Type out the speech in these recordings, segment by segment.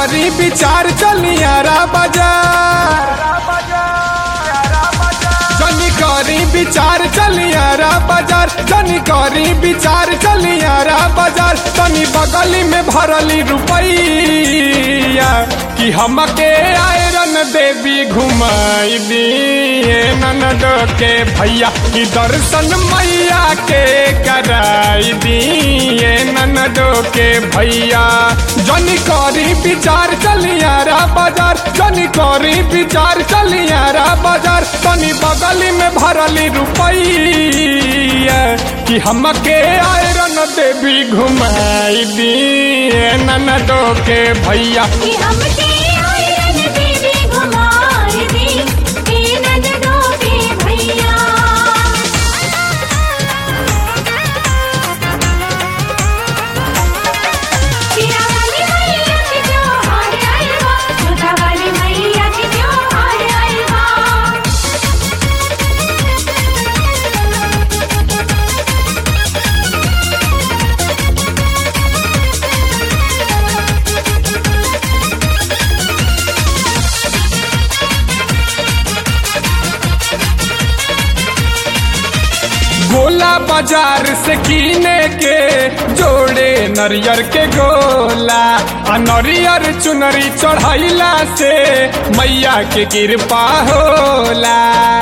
करी विचार चलियारा बाजार जनी करी विचार चलियारा बाजार जनी करी विचार चलियारा बाजार तनी बगली में भरली रुपैया कि हमके आयरन देवी घुमाई दिए ननद के भैया कि दर्शन मैया के कराई दिए ननद के भैया जनी करी विचार चलियारा बाजार जनी करी विचार चलियारा बाजार तनी बगली में भरली रुपैया कि हमके आयरन देवी घुमाई दिए ननदो के भैया कि हमके आयरन देवी घुमाई दी ए ननदो के भैया सिरा वाली मैया के त्योहार आइल बा जोधा वाली मैया के त्योहार आइल बा गोला बाजार से कीने के जोड़े नरियर के गोला आ नरियर चुनरी चढ़ैला से मैया के कृपा होला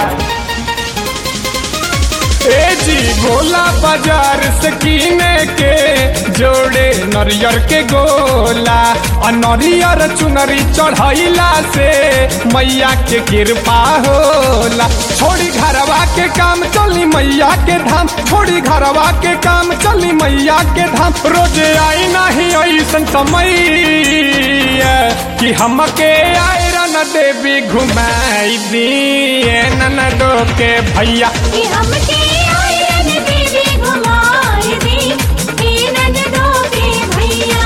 ए जी गोला बाजार से कीने के जोड़े नरियर के गोला आ नरियर चुनरी चढ़ैला से मैया के कृपा होला छोड़ी घरवा के काम चली मैया के धाम छोड़ी घरवा के काम चली मैया के धाम रोज आई नहीं ऐसन समय कि हमके आयरन देवी घुमाई दिए ननदो के भैया कि हमके आयरन देवी घुमाई दी ए ननदो के भैया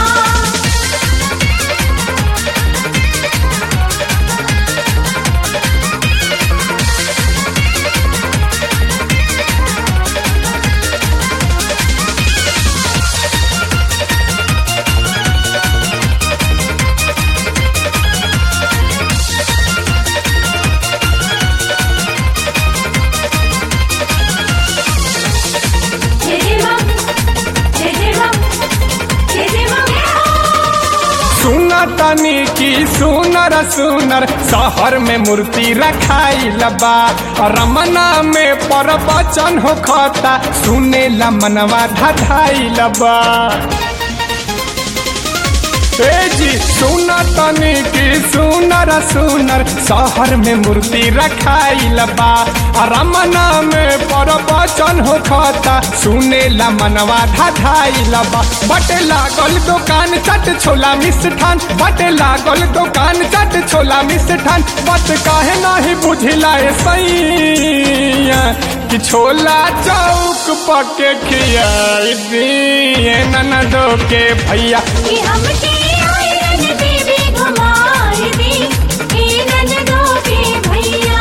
जय जय मां जय जय मां जय जय मां सुना तनी की सुनर सुनर शहर में मूर्ति रखाई लबा रमना में पर बचन हो खता सुने ला मनवा ढाई लबा ए जी सुना तनी की सुनर सुनर शहर में मूर्ति रखाई लबा रमना में पर बचन हो खता सुने ला मनवा ढाई लबा बटे लागल दुकान चट छोला मिष्ठान बटे लागल दुकान चट छोला मिष्ठान बस काहे नाही बुझिला ए सैया कि छोला चौक पके खियाई दिए ननदो के भैया कि हमके आयरन देवी घुमाई दी ए ननदो के भैया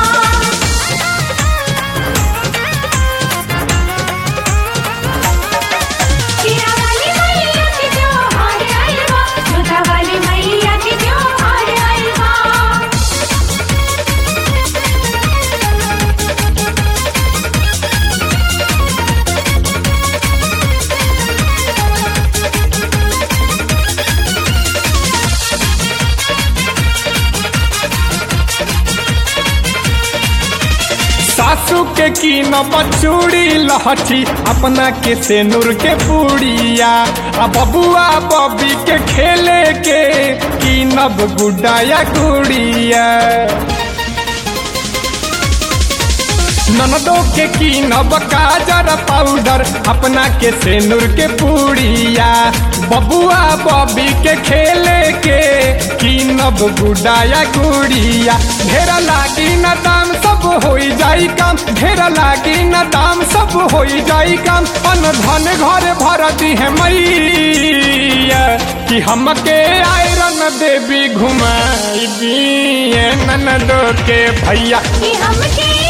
सिरा वाली मैया के त्योहार आइल बा जोधा वाली मैया के त्योहार आइल बा सासू के कीन बचूड़ी लहठी अपना के सेनुर के पूड़िया आ बबुआ बबी के खेले के कीनब गुड्डा या गुड़िया ननदो के कीनब काजर पाउडर अपना के सेनुर के पूड़िया बबुआ बबी के खेले के कीनब गुड्डा या गुड़िया ढेर लागी न दाम सब हो जाई काम ढेर लागी न दाम सब हो जाई काम अन धन घर भर दी है मैया कि हमके आयरन देवी घुमाई दिए ननदो के भैया कि हमके